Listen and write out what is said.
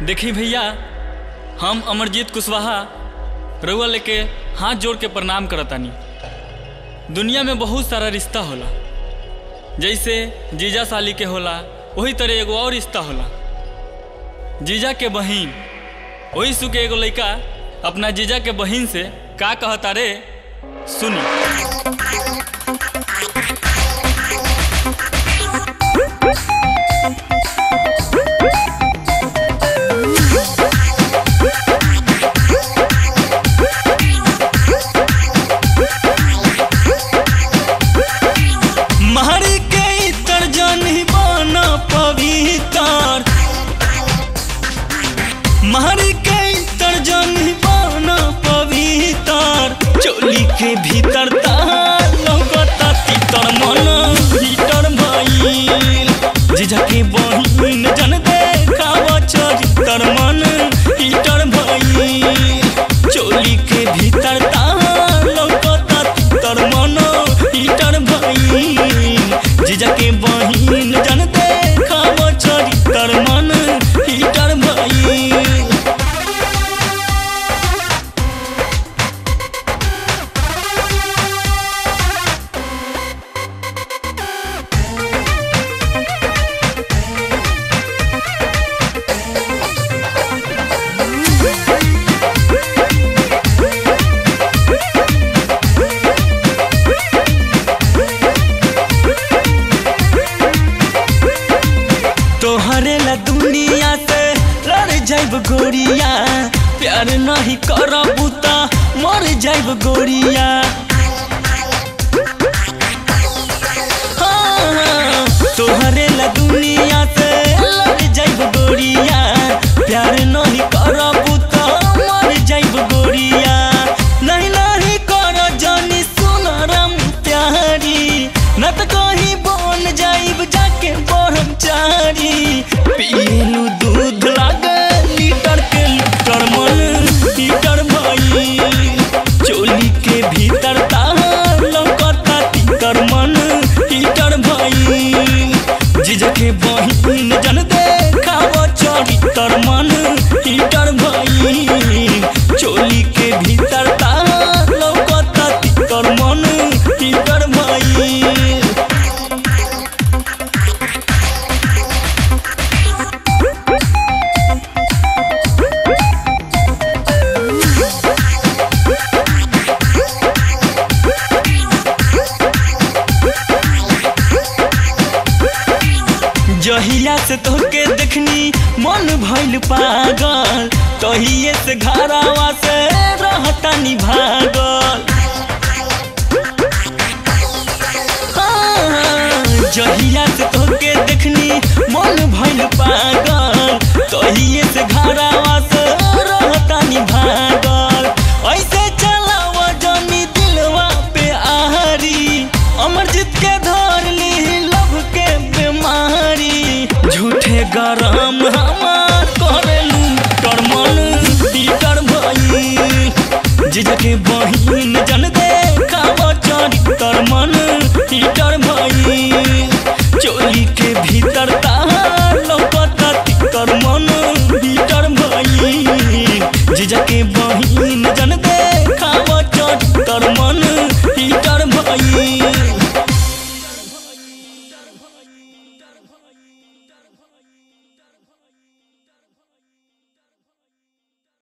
देखी भैया हम अमरजीत कुशवाहा रउआ लेके हाथ जोड़ के प्रणाम करतानी दुनिया में बहुत सारा रिश्ता होला जैसे जीजा साली के होला वही तरह एगो और रिश्ता होला जीजा के बहिन वही सु के एगो लड़का अपना जीजा के बहिन से का कहता रे सुनी महरी के इतर जनी बन पवित्र महरी के इतर जनी बन पवित्र चोली के भीतर तार लगता तीतर मन भीतर भइल जीजा के बहिन जन देखाव चरितर मन भीतर भइल चोली के भीतर तार लगता तीतर मन भीतर भइल जीजा के बहिन जन देखाव चरितर मन भीतर भइल तोहरे ला दुनिया से लड़ जाइब गोरिया प्यार नहीं करबू त मर जाइब गोरिया हाँ, तोहरे ला दुनिया से लड़ जाइब गोरिया प्यार नहीं करबू त मर जाइब गोरिया नहीं नहीं कर जानी सुनरम प्यारी न त कहीं बन जाइब जाके ब्रह्मचारी पियलू दूध लागे लीटर के लीटर मन लीटर भई चोली के भीतर तार लौकता तीतर मन हीटर भई जीजा के बहिन जन देखाव चरितर मन हीटर भई चोली के भीतर तार लौकता तीतर मन हीटर भई जहिया से तोहके देखनी मन भइल पागल तहिए से घरावा से रहतानी भागल हाँ, जहिया से तोहके देखनी मन भइल पागल